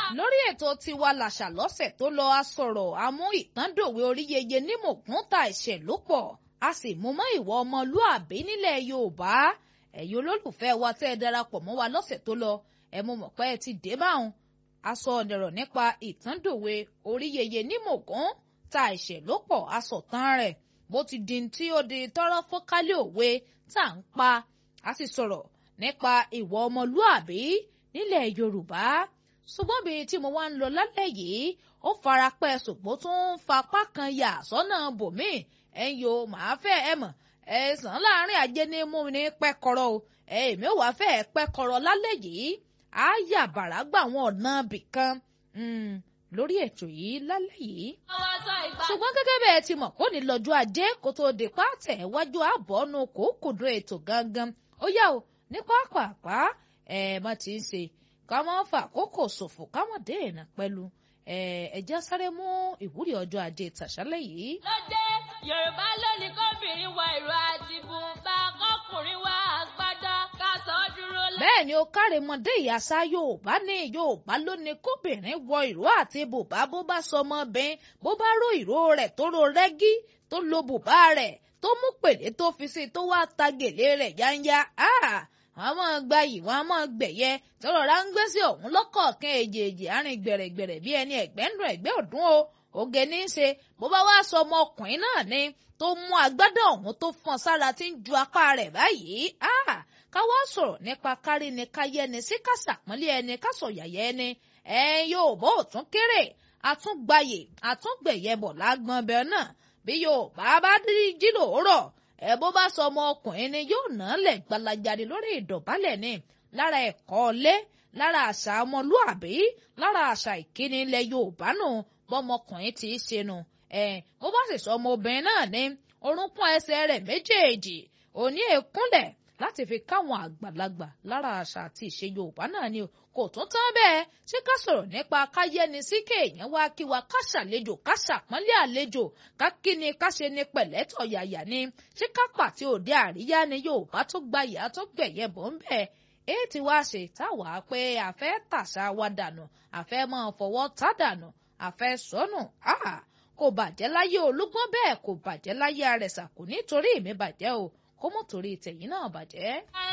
lórí ètò tiwa làṣà lọ́sẹ̀ tó lọ a sọ̀rọ̀ amú ìtàndòwe oríyeye ní mògún ta ẹ̀ṣẹ̀ ló pọ̀ a sì mú mọ́ ìwọ ọmọlúàbí nílẹ̀ yorùbá ẹ̀yin olólùfẹ́ wa tẹ́ ẹ darapọ̀ mọ́ wa lọ́sẹ̀ tó lọ ẹ mú mọ̀ pé ẹ ti dé báwọn a sọ ọ̀dẹ̀rọ̀ nípa ìtàndòwe oríyeye ní mògún ta ẹ̀ṣẹ̀ ló pọ̀ a sọ̀tàn rẹ̀ bó ti di tí ó di tọ́rọ́ fọ́kálẹ̀ òwe tá à ń pa a sì sọ̀rọ̀ nípa ìwọ ọmọlúàbí nílẹ̀ yorùbá ṣùgbọ́n bíi tí mo wá ń lọ lálẹ́ yìí ó fara pẹ́ ṣùgbọ́n tó ń fapá kan yà sọ́nà bòmíì ẹ̀ ń yo màá fẹ́ ẹ mọ̀ ẹ sàn láàrin ajé ní mú ní pẹ́kọ̀rọ̀ o èmi ò wá fẹ́ pẹ́kọ̀rọ̀ lálẹ́ yìí á yà bàrà gbà wọn ọ̀nà bìkan lórí ètò yìí lálẹ́ yìí. ṣùgbọ́n gẹ́gẹ́ bẹ́ẹ̀ ti mọ̀ kó ní lọ́jọ́ ajé kó tó di pàtẹ́ wájú àbọ̀nù kòókòdó ètò gangan ó yá o ní pápápá ẹ̀ má ti ń ṣe ká má fà kókò ṣòfò ká má dé ìnà pẹ̀lú ẹ̀jẹ̀ sáré mú ìwúrí ọjọ́ ajé tàṣálẹ̀ yìí. lóde yorùbá lónìí kóbìnrin wọ ìró àti bùnbà kọkùnrin wọ àgbádá ká sọ ọ́ dúró lẹ́. bẹ́ẹ̀ ni ó kárẹ̀mọdé ìyàsá yorùbá ní yorùbá lónìí kóbìnrin wọ ìró àti bùbá bó bá sọmọbìnrin bó bá ró ìró rẹ̀ tó ro rẹ́gí tó lo bùbá rẹ̀ tó mú pèlé tó fi sí tó wá ta gèlè rẹ̀ yáńyá wọ́n máa gba yìí wọ́n máa gbẹ̀yẹ tọrọ ra ń gbé sí ọ̀hún lọ́kọ̀ọ̀kan èjèèjì àárín gbẹ̀rẹ̀gbẹ̀rẹ̀ bí ẹni ẹ̀gbẹ́ ń dùn ẹ̀gbẹ́ ọ̀dún o oge ní í ṣe bó bá wá sọ ọmọkùnrin náà ni tó mú agbádá ọ̀hún tó fọ́n sára tí ń ju apá rẹ̀ báyìí ká wá sọ̀rọ̀ nípa kárí ni káyé ni sí kásàpọ́nlé ẹni kásọ̀yàyẹ ẹni ẹ yóò bó tún kéré àtúngbàyè àtúngbẹ̀yẹ bọ̀ lágbọ́n bẹ́ẹ̀ náà bí yóò bá bá jí lòórọ̀ ẹ bó bá sọ ọmọ ọkùnrin ni yóò ná lẹ̀ gbalajade lórí ìdọ̀bálẹ̀ ni lára ẹ̀kọ́ ọlé lára àṣà ọmọlúàbí lára àṣà ìkíni ilẹ̀ yorùbá nù bọ́mọkùnrin ti í ṣe nù ẹ bó bá sì sọ ọmọ obìnrin náà ní orúnkún ẹsẹ̀ rẹ̀ méjèèjì òní èkúnlẹ̀ láti fi káwọn àgbàlagbà lára àṣà àti ìṣe yorùbá náà ni kò tún tán bẹ́ẹ̀ ṣé ká sọ̀rọ̀ nípa káyẹ́ni sí kéèyàn wá kí wa ká ṣàlejò ká ṣàpọ́nlé àlejò ká kí ni ká ṣe ni pẹ̀lẹ́tọ̀ yàyà ni ṣé ká pàtí òde àríyá ni yorùbá tó gbayà tó gbẹ̀yẹ bọ̀ ń bẹ̀ èyí tí wàá ṣe táwa pé àfẹ́ tàṣà wa dànù àfẹ́ máa fọwọ́ tá dànù àfẹ́ sọnù kò bàjẹ́ láyé olúgbọ́n bẹ́ẹ̀ kò bàjẹ́ láyé arẹ̀sà kò nítorí mi bàjẹ́ o kó mọ̀ torí tẹ̀yìn náà bàjẹ́.